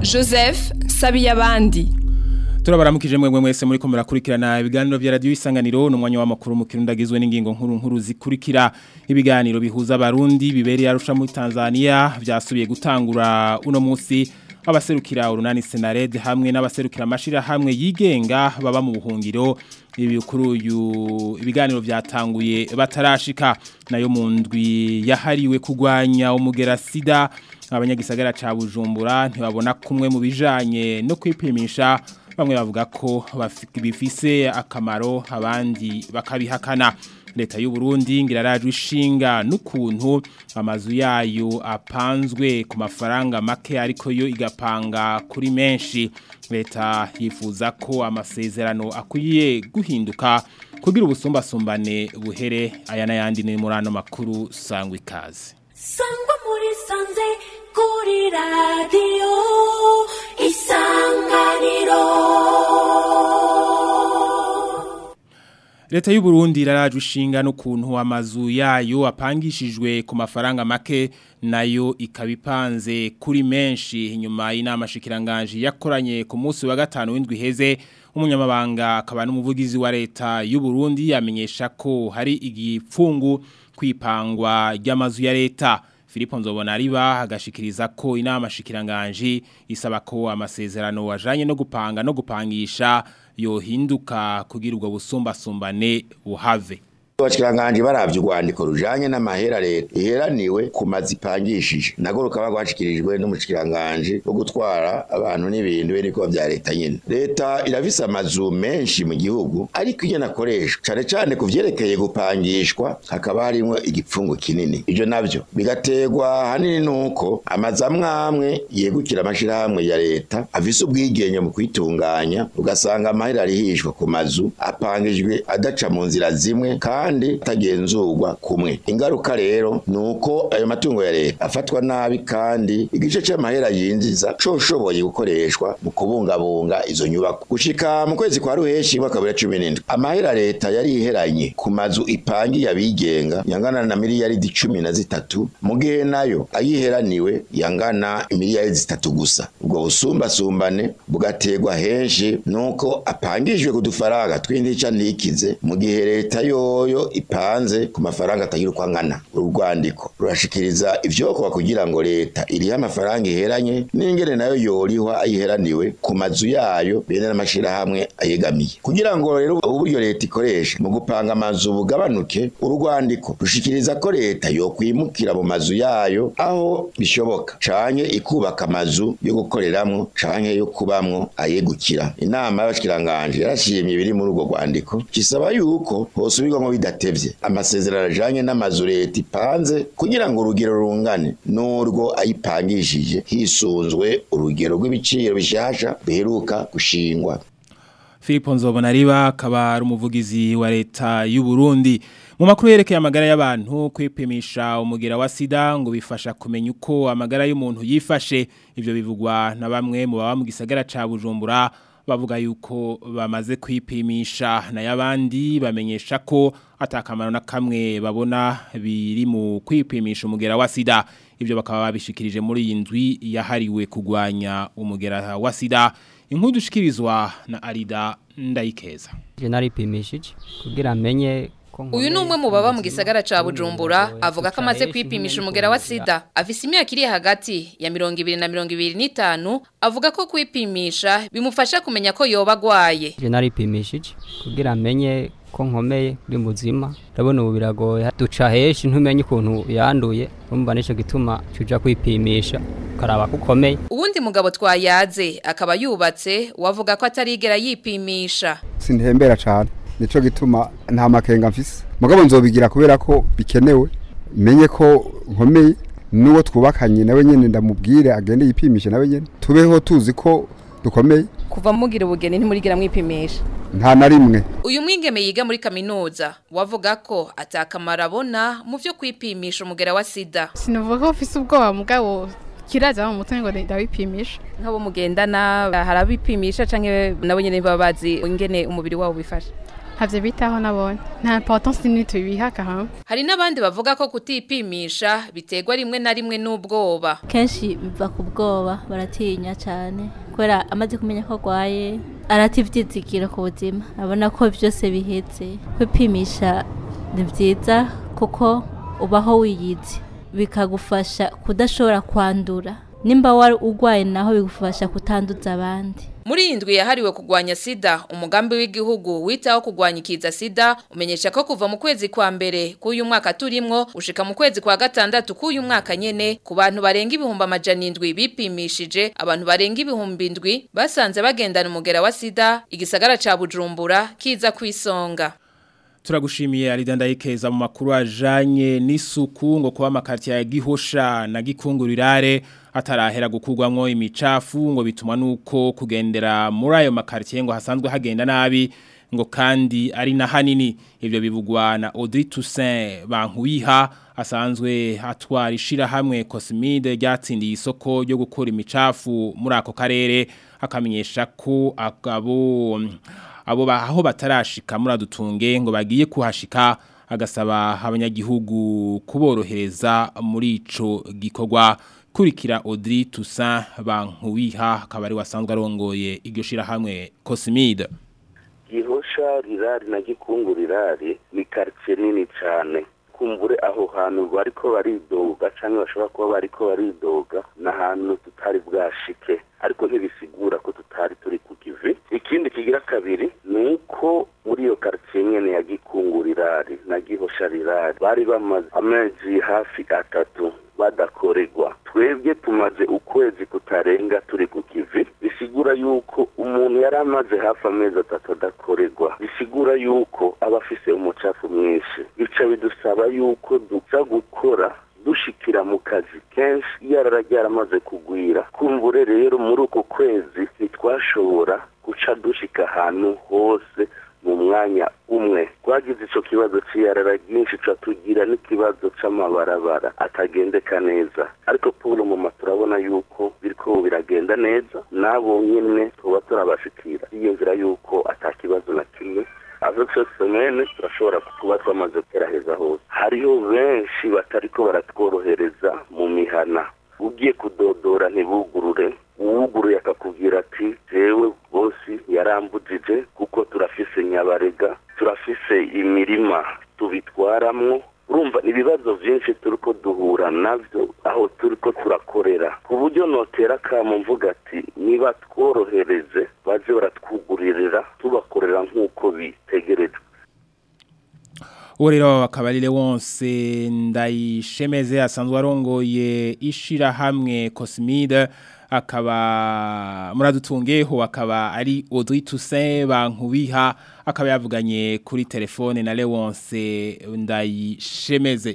joseph sabiyabandi turabaramukije mwemwe mwese muri ko murakurikirana ibiganiro vya radio isanganiro n'umwanya w'amakuru mu kirundi agizwe n'ingingo nkuru nkuru zikurikira ibiganiro bihuza abarundi bibereye arusha muri Tanzania vyasubiye gutangura uno munsi abaserukira urunani Senared hamwe n'abaserukira amashira hamwe yigenga baba mu buhungiro ibikuru ibiganiro vyatanguye batarashika nayo mu ndwi yahariwe kugwanya umugera sida abanyagisagara ca Bujumbura ntibabona kumwe mu bijanye no kwipimisha bamwe bavuga ko bifise akamaro abandi bakabihakana leta y'u Burundi ngirarajwe ishinga n'ukuntu amazu yayo apanzwe ku mafaranga make ariko yo igapanga kuri menshi leta yifuza ko amasezerano akwiye guhinduka kugira ubusumbasumbane buhere aya n'ayandi ni muri ano makuru sangwa ikaze sangwa muri sanze kuri radiyo isanganiro Leta y'u Burundi irarajwe ishinga n'ukuntu amazu yayo apangishijwe ku mafaranga make nayo ikabipanze kuri menshi inyuma y'inama shikiranganje yakoranye ku munsi wa gatanu w'indwi heze umunyamabanga akaba n'umuvugizi wa leta y'u Burundi yamenyesha ko hari igipfungu kwipangwa ry'amazu ya leta Filipo Nzobona riba agashikiriza ko inama shikiranganje isaba ko amasezerano wajanye no gupanga no gupangisha yohinduka kugira ubwo busumbasumbane buhave abashikiranganje baravye urwandiko rujanye n'amahera leta iheraniwe ku mazi ipangishije nago rukaba rwashikirijwe n'umushikiranganje wo gutwara abantu n'ibintu beriko vya leta nyene leta irafise amazu menshi mu gihugu ariko iyo nakoreshwa cane cane ku vyerekeye gupangishwa hakaba harimwo igipfungu kinini ivyo navyo bigaterwa hanini nuko amazu amwe amwe yegukira amashirahamwe ya leta afise ubwigenge mu kwitunganya ugasanga amahera arihishwa ku mazu apangijwe adaca mu nzira zimwe kandi kandi tagenzurwa kumwe ingaruka rero nuko ayo matungo ya leta afatwa nabi kandi igice c'amahera yinjiza coshoboye gukoreshwa mu kubungabunga izo nyubako gushika mu kwezi kwa ruheshi mwaka wa 2017 amahera leta yari iheranye ku mazu ipangiye abigenga yangana na miliyaridi cumi na zitatu mu gihe nayo ayiheraniwe yangana miliyaridi zitatu gusa ubwo busumbasumbane bugaterwa henshi nuko apangijwe ku dufaranga tw'intica ntikize mu gihe leta yoyo ipanze ku mafaranga atagira uko angana urwandiko rurashikiriza ivyokorwa kugira ngo leta irihe amafaranga iheranye n'ingene nayo yorihwa ayiheraniwe ku mazu yayo bene n'amashirahamwe ayegamiye kugira ngo rero uburyo leta ikoresha mu gupanga amazu bugabanuke urwandiko rushikiriza ko leta yokwimukira mu mazu yayo aho bishoboka canke ikubaka amazu yo gukoreramwo canke yo kubamwo ayegukira inama y'abashikiranganje yarashimye biri muri urwo rwandiko kisaba yuko hosubirwamwo bidatevye amasezerano ajanye n'amazu leta ipanze kugira ngo urugero rungane n'urwo ayipangishije hisunzwe urugero rw'ibiciro bishasha biheruka gushingwa Filipo Nzobona riba akaba ari umuvugizi wa leta y'u Burundi mu makuru yerekeye amagara y'abantu kwipimisha umugera wa sida ngo bifasha kumenya uko amagara y'umuntu yifashe ivyo bivugwa na bamwe mu baba mu gisagara ca Bujumbura bavuga yuko bamaze kwipimisha na yabandi bamenyesha ko atakamaro na kamwe babona biri mu kwipimisha umugera wa sida ibyo bakaba babishikirije muri iyi ndwi yahariwe kugwanya umugera wa sida inkuru dushikirizwa na Arida Ndayikeza je naripimishije kugira amenye Uyu ni umwe mu baba mu gisagara ca Bujumbura avuga ko amaze kwipimisha umugera wa sida afise imyaka iri hagati ya 20 na 25 avuga ko kwipimisha bimufasha kumenya ko yoba agwaye je naripimishije kugira amenye ko nkomeye kuri muzima ndabona ubu biragoye duca heshi ntumenye ukuntu yanduye urumva nico gituma cuja kwipimisha ukaraba ko ukomeye uwundi mugabo twayaze akaba yubatse wavuga ko atarigera yipimisha sintembera cane nico gituma nta makenga mfise mugabo nzobigira kubera ko bikenewe menye ko nkomeye nuwo twubakanye nawe nyene ndamubwire agende yipimishe nawe nyene tubeho tuzi ko dukomeye kuva mugira ubugeni ntimurigira mwipimisha nta na rimwe uyu mwigeme yiga muri kaminuza wavuga ko atakamara abona mu byo kwipimisha umugera wa sida sinavuga ko ufise ubwoba mugabo kiraza mu mutwe ngo ndabipimisha nk'abo mugendana hari abipimisha canke nabo nyene baba bazi ingene umubiri wabo bifashe ntavyo bitaho nabone nta importance nini tubiha kahama hari n'abandi bavuga ko kutipimisha biterwa rimwe na rimwe n'ubwoba kenshi biva ku bwoba baratinya cyane kubera amaze kumenya ko arwaye arativyizigira ku buzima abona ko byose bihetse kwipimisha ni byiza kuko ubaho wiyizi bikagufasha kudashobora kwandura nimba wari urwaye naho bigufasha kutanduza abandi muri iyi ndwi yahariwe kurwanya sida umugambi w'igihugu witaho kurwanya ikiza sida umenyesha ko kuva mu kwezi kwa mbere k'uyu mwaka turimwo ushika mu kwezi kwa gatandatu k'uyu mwaka nyene ku bantu barenga ibihumbi amajana indwi bipimishije abantu barenga ibihumbi indwi basanze bagendana umugera wa sida igisagara ca bujumbura kiza kwisonga Turagushimiye Alida Ndayikeza mu makuru ajanye n'isuku ngo kuba amakartier ya Gihosha na Gikungurirare atarahera gukurwamwo imicafu ngo bituma nuko kugendera muri ayo makartier ngo hasanzwe hagenda nabi ngo kandi ari na hanini ivyo bivugwa na Audrey Toussaint Bankuyiha asanzwe atwara ishira hamwe Cosmide ryatsindiye isoko ryo gukora imicafu muri ako karere akamenyesha ko akabo abo aho batarashika muri adutunge ngo bagiye kuhashika agasaba abanyagihugu kuborohereza muri ico gikorwa kurikira Audrey Toussaint Bankuwiha akaba ari wasanzwe arongoye iryo shira hamwe Cosmide Gihosha rirari na gikungu rirari ni quartier nini cyane kumbure aho hantu bariko baridoga canke bashobora kuba bariko baridoga n'ahantu tutari bwashike ariko ntibisigura ko tutari turi ku kivi ikindi kigira kabiri ni uko muri iyo quartier nyene ya gikungurirari na gihosha rirari bari bamaze amezi hafi atatu badakorerwa twebwe tumaze ukwezi kutarenga turi ku kivi bisigura yuko umuntu yari amaze hafi amezi atatu adakorerwa bisigura yuko aba afise umucafu mwinshi bica bidusaba yuko duca gukora dushikira mu kazi kenshi yarara ryaramaze kugwira kumbure rero muri uko kwezi ntitwashobora guca dushika ahantu hose mu mwanya umwe twagize ico kibazo c'iyarara ryinshi ca tugira n'ikibazo c'amabarabara atagendeka neza ariko puro muma turabona yuko biriko biragenda neza nabo nyene tuba turabashikira yiyumvira yuko ata kibazo na kimwe avec cette semaine turashobora kuba twamaze kugeraheza hose hariho benshi batariko baratworohereza mu mihana ugiye kudodora ntibugurure uwuguruye akakubwira ati jewe bosi yarambujije kuko turafise nyabarega turafise imirima tubitwaramwo urumva ibibazo byinshi turiko duhura navyo aho turiko turakorera ku buryo notera kamo mvuga ati niba tworohereze baze baratwuguririra tubakorera nk'uko bitegerejwe uwo rero akaba ari wonse ndayishemeze asanzwe arongoye ishira hamwe Cosmide akaba muradutungeho akaba ari Audrey Toussaint bankubiha akaba yavuganye kuri telefone na Lewonse ndayishemeze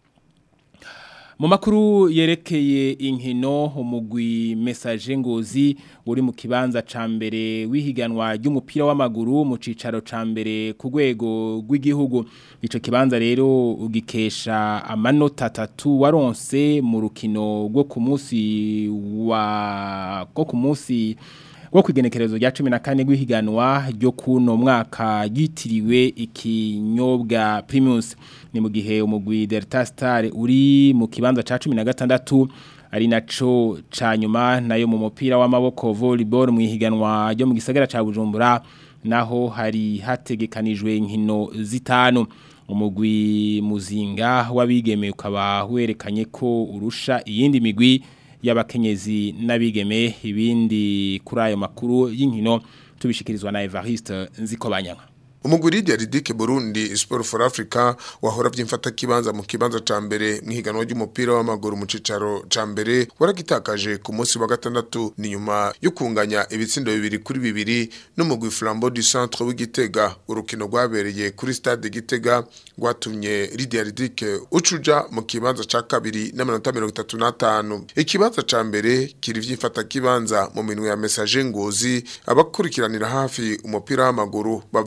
mu makuru yerekeye inkino umugwi message ngozi uri mu kibanza ca mbere wihiganwa ry'umupira w'amaguru mu cicaro ca mbere ku rwego rw'igihugu ico kibanza rero ugikesha amanota atatu waronse mu rukino rwo ku munsi wa rwo ku munsi rwo kwigenekerezo rya 14 rw'ihiganwa ryo kuno mwaka yitiriwe ikinyobwa Primus ni mu gihe umugwi Delta Star uri mu kibanza ca 16 ari naco ca nyuma nayo mu mupira w'amaboko volleyball mu ihiganwa ryo mu gisagara ca Bujumbura naho hari hategekanijwe inkino zitanu umugwi muzinga w'abigeme ukaba werekanye ko urusha iyindi migwi y'abakenyezi n'abigeme ibindi kuri ayo makuru y'inkino tubishikirizwa na Evariste Nzikobanyanga Umuguridi ya Ridike Burundi Sport for Africa wahora vyimfata kibanza mu kibanza ca mbere mwihiganwa ry'umupira w'amaguru mu cicaro ca mbere waragitakaje ku munsi wa gatandatu ni nyuma yo kunganya ibitsindo bibiri kuri bibiri n'umugwi Flambeau du Centre w'Igitega urukino rwabereye kuri stade Gitega rwatumye Lydia Ridike ucuja mu kibanza ca kabiri n'amanota 35 ikibanza ca mbere kiri vyimfata kibanza mu minwe ya message ngozi abakurikiranira hafi umupira w'amaguru bavuga ko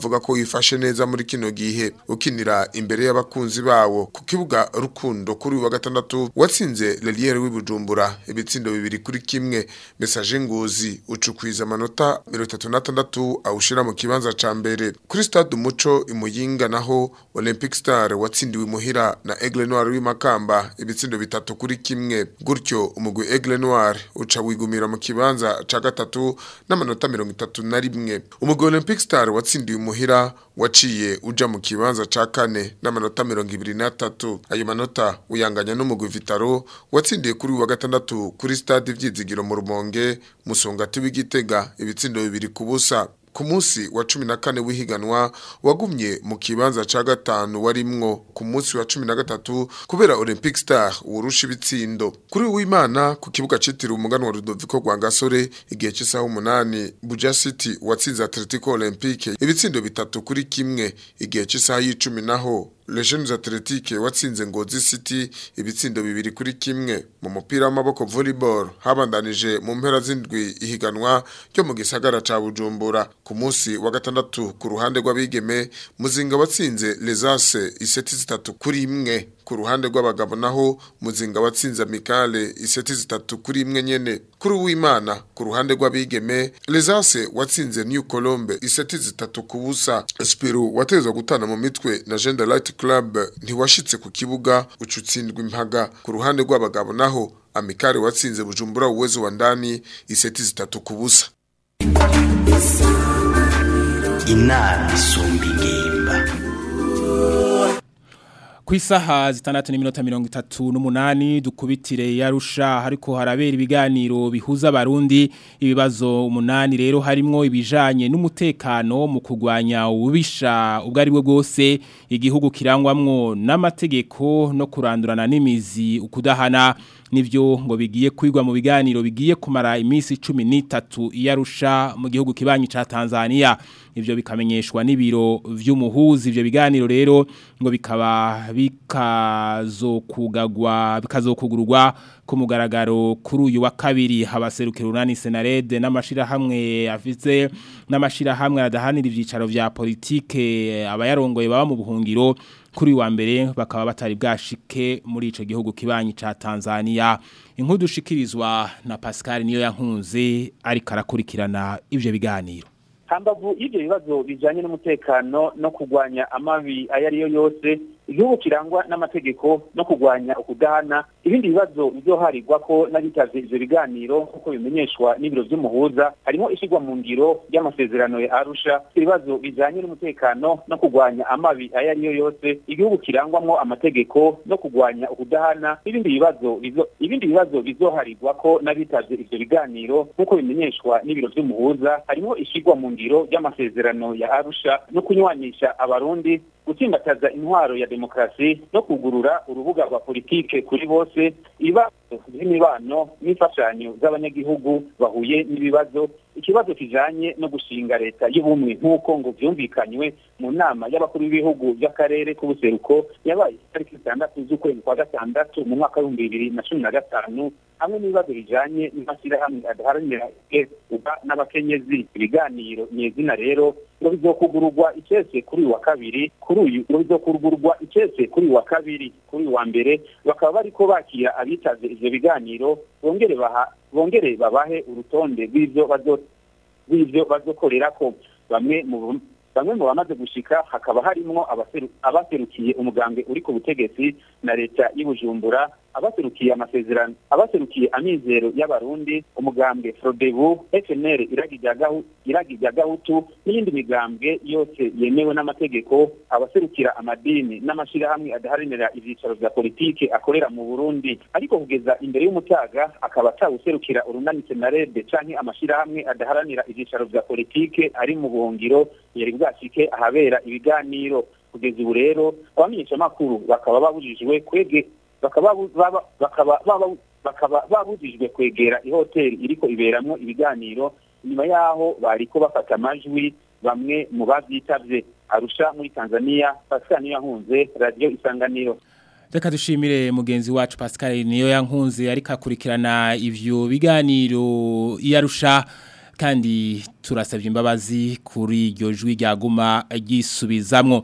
ntiwifashe neza muri kino gihe ukinira imbere y'abakunzi bawo ku kibuga rukundo kuri uyu wa gatandatu watsinze Leliere w'ibujumbura ibitsindo bibiri kuri kimwe message ngozi ucukwiza amanota 36 awushira mu kibanza ca mbere kuri stade umuco imuyinga naho Olympic Star watsindiwe muhira na Aigle Noir w'imakamba ibitsindo bitatu kuri kimwe gutyo umugwi Aigle Noir uca wigumira mu kibanza ca gatatu n'amanota 31 umugwi Olympic Star watsindiwe muhira waciye uja mu kibanza ca kane n'amanota 23 ayo manota uyanganya n'umugwi Vitaro watsindiye kuri uyu wa gatandatu kuri stade vyizigiro mu Rumonge musongati w'igitega ibitsindo bibiri kubusa ku munsi wa cumi na kane w'ihiganwa wagumye mu kibanza ca gatanu warimwo ku munsi wa cumi na gatatu kubera Olympic Star urusha ibitsindo kuri w'Imana ku kibuga citiriwe umuganwa Rudoviko Rwangasore igihe cy'isaha umunani Buja City watsinze Atletico Olympique ibitsindo bitatu kuri kimwe igihe cy'isaha y'icumi naho Legends Athletic watsinze Ngozi City ibitsindo bibiri kuri kimwe mu mupira w'amaboko volleyball habandanije mu mpera z'indwi ihiganwa ryo mu gisagara ca Bujumbura ku munsi wa gatandatu ku ruhande rw'abigeme muzinga watsinze Lesase iseti zitatu kuri imwe ku ruhande rw'abagabo naho muzinga watsinze Amikale iseti zitatu kuri imwe nyene kuri w'Imana ku ruhande rw'abigeme Lesase watsinze New Colombe iseti zitatu ku busa Spiru watezwa gutana mu mitwe na Gender Light Club ntiwashitse ku kibuga ucutsindwa impaga ku ruhande rw'abagabo naho Amikale watsinze Bujumbura uwezo wa ndani iseti zitatu ku busa inama isumba ingimba ku isaha zitandatu n'iminota mirongo itatu n'umunani dukubitire yarusha hariko harabera ibiganiro bihuza abarundi ibibazo umunani rero harimwo ibijanye n'umutekano mu kugwanya ububisha ubwo ari bwo bwose igihugu kirangwamwo n'amategeko no kurandurana n'imizi ukudahana nivyo ngo bigiye kwigwa mu biganiro bigiye kumara iminsi 13 iyarusha mu gihugu kibanyi ca Tanzania ivyo bikamenyeshwa n'ibiro vy'umuhuzi ivyo biganiro rero ngo bikaba bikazokugagwa bikazokugurwa ku mugaragaro kuri uyu wa kabiri habaserukira unani senarede n'amashira hamwe afise n'amashira hamwe adahanira ivyicaro vya politike abayarongoye baba mu buhungiro kuri wa mbere bakaba batari bwashike muri ico gihugu kibanyi ca Tanzania inkuru dushikirizwa na Pascal niyo yankunze ariko arakurikirana ivyo biganiro hambavu y'ibyo bibazo bijanye n'umutekano no kugwanya amabi ayo ariyo yose igihugu kirangwa n'amategeko no kugwanya ukudahana ibindi bibazo bizoharirwa ko n'abitavye ivyo biganiro nk'uko bimenyeshwa n'ibiro vy'umuhuza harimo ishigwa mu ngiro ry'amasezerano ya arusha ibibazo bijanye n'umutekano no kugwanya amabi ayo ariyo yose igihugu kirangwamwo amategeko no kugwanya ukudahana n'ibindi bibazo bizo ibindi bibazo bizoharirwa ko n'abitavye ivyo biganiro nk'uko bimenyeshwa n'ibiro vy'umuhuza harimo ishigwa mu ngiro ry'amasezerano ya arusha no kunywanisha abarundi gutsimbataza intwaro ya demokarasi no kugurura urubuga rwa politike kuri bose ibibazo by'imibano n'imfashanyo z'abanyagihugu bahuye n'ibibazo ikibazo kijanye no gushinga leta y'ubumwe nk'uko ngo vyumvikanywe mu nama y'abakuru b'ibihugu by'akarere k'ubuseruko yabaye itariki zitandatu z'ukwezi kwa gatandatu mu mwaka w'ibihumbi bibiri na cumi na gatanu hamwe n'ibibazo bijanye n'amashyirahamwe adaharanira uba n'abakenyezi ibiganiro nyezina rero ngo bizokugururwa icese kuri uyu wa kabiri kuri uyu ngo bizokugururwa icese kuri uyu wa kabiri kuri uyu wa mbere bakaba bariko bakira abitavye ivyo biganiro bongere baha bongere babahe urutonde rw'ivyo bazo rw'ivyo bazokorerako bamwe mu bamwe mu bamaze gushika hakaba harimwo abaserukiye umugambwe uri ku butegetsi na leta y'Ibujumbura abaserukiye amasezerano abaserukiye amizero y'abarundi umugambwe Frodebu FNL iragi rya gahutu n'iyindi migambwe yose yemewe n'amategeko abaserukira amadini n'amashirahamwe adaharanira ivyicaro vya politike akorera mu Burundi ariko kugeza imbere y'umutaga akaba atawuserukira urunani senarede canke amashirahamwe adaharanira ivyicaro vya politike ari mu buhungiro yari bwashike ahabera ibiganiro kugeza ubu rero abamenyeshamakuru bakaba babujijwe kwege bakaba bakaba bakaba babujijwe kwegera ihoteli iriko iberamwo ibiganiro nyuma yaho bariko bafata amajwi bamwe mu bavyitavye arusha muri Tanzania Pascal niyo yankunze radio isanganiro Reka dushimire mugenzi wacu Pascal niyo yankunze ariko akurikirana ivyo biganiro yarusha kandi turasabye imbabazi kuri iryo jwi ryaguma ryisubizamwo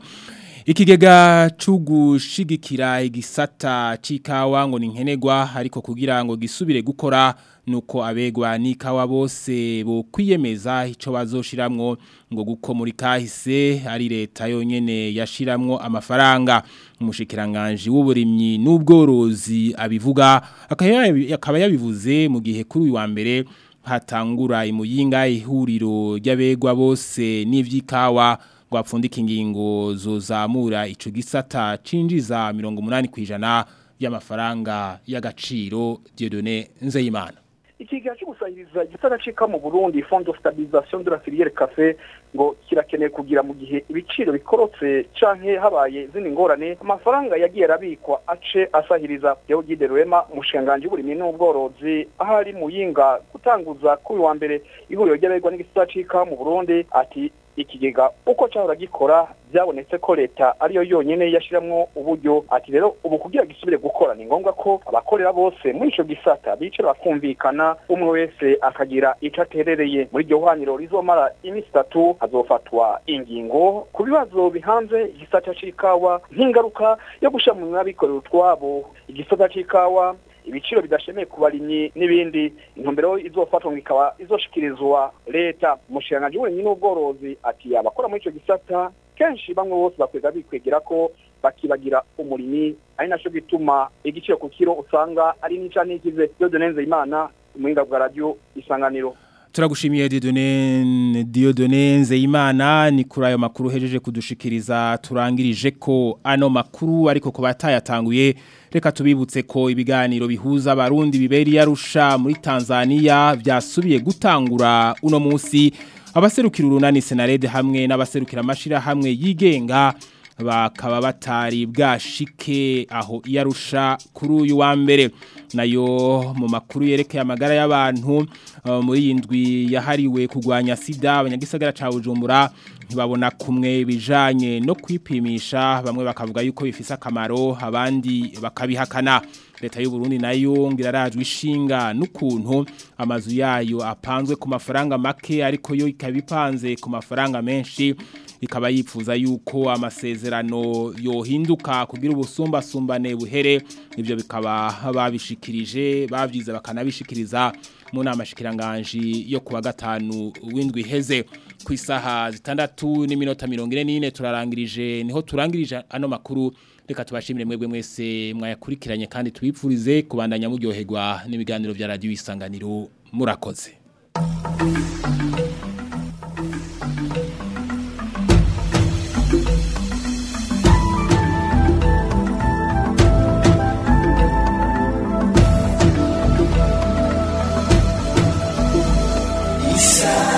ikigega c'ugushigikira igisata c'ikawa ngo ni nkenerwa ariko kugira ngo gisubire gukora nuko abegwa n'ikawa bose bo kwiyemeza ico bazoshiramwo ngo guko muri kahise ari leta yonyene yashiramwo amafaranga umushikiranganje w'uburimyi n'ubworozi abivuga akaba yabivuze mu gihe kuri uyu wa mbere hatangura imuyinga ihuriro ry'abegwa bose n'ivy'ikawa ngo apfundike ingingo zozamura ico gisata cinjiza 80 kwijana y'amafaranga y'agaciro Dieudonné Nzeyimana ikiga cyo gusahiriza igisata cika mu Burundi Fond de Stabilisation de la Filière Café ngo kirakeneye kugira mu gihe ibiciro bikorotse canke habaye zini ngorane amafaranga yagiye arabikwa ace asahiriza Deo Gide Rwema umushanganje w'uburimyi n'ubworozi aho ari muyinga gutanguza kuri wa mbere ihuriro ry'abegwa n'igisata cika mu Burundi ati ikigega uko cyahora gikora byabonetse ko leta ariyo yonyine yashiramwo uburyo ati rero ubu kugira gisubire gukora ni ngombwa ko abakorera bose muri ico gisata bicara bakumvikana umwe wese akagira ico aterereye muri iryo hwaniro rizomara iminsi itatu hazofatwa ingingo ku bibazo bihanze igisata c'ikawa nk'ingaruka yo gushira mu mwabikorera utwabo igisata c'ikawa ibiciro bidashemeye ku barimyi n'ibindi intumbero izofatwa ikaba izoshikirizwa leta umushikiranganji w'uburimyi n'ubworozi ati abakora muri ico gisata kenshi bamwe bose bakwega bikwegera ko bakibagira umurimyi ari naco gituma igiciro ku kiro usanga ari nica n'ikize Dieudonne imana umuhinga bwa radio isanganiro Turagushimiye Dieudonne Dieudonne Nzeyimana ni kuri ayo makuru hejeje kudushikiriza turangirije ko ano makuru ariko ko batayatanguye reka tubibutse ko ibiganiro bihuza abarundi biberi yarusha muri Tanzania byasubiye gutangura uno munsi abaserukira urunani Senarede hamwe n'abaserukira amashira hamwe yigenga bakaba batari bwashike aho iyarusha kuri uyu wa mbere nayo mu makuru yerekeye amagara y'abantu muri iyi ndwi yahariwe kurwanya sida abanyagisagara ca Bujumbura ntibabona kumwe ibijanye no kwipimisha bamwe bakavuga yuko bifise akamaro abandi bakabihakana leta y'u Burundi nayo ngirarajwe ishinga n'ukuntu amazu yayo apanzwe ku mafaranga make ariko yo ikabipanze ku mafaranga menshi ikaba yifuza yuko amasezerano yohinduka kugira ubusumbasumbane buhere ibyo bikaba babishikirije babyize bakanabishikiriza mu nama shikiranganji yo kuwa gatanu w'indwi iheze ku isaha zitandatu n'iminota mirongo ine n'ine turarangirije niho turangirije ano makuru reka tubashimire mwebwe mwese mwayakurikiranye kandi tubipfurize kubandanya muryoherwa n'ibiganiro bya radiyo isanganiro murakoze Isa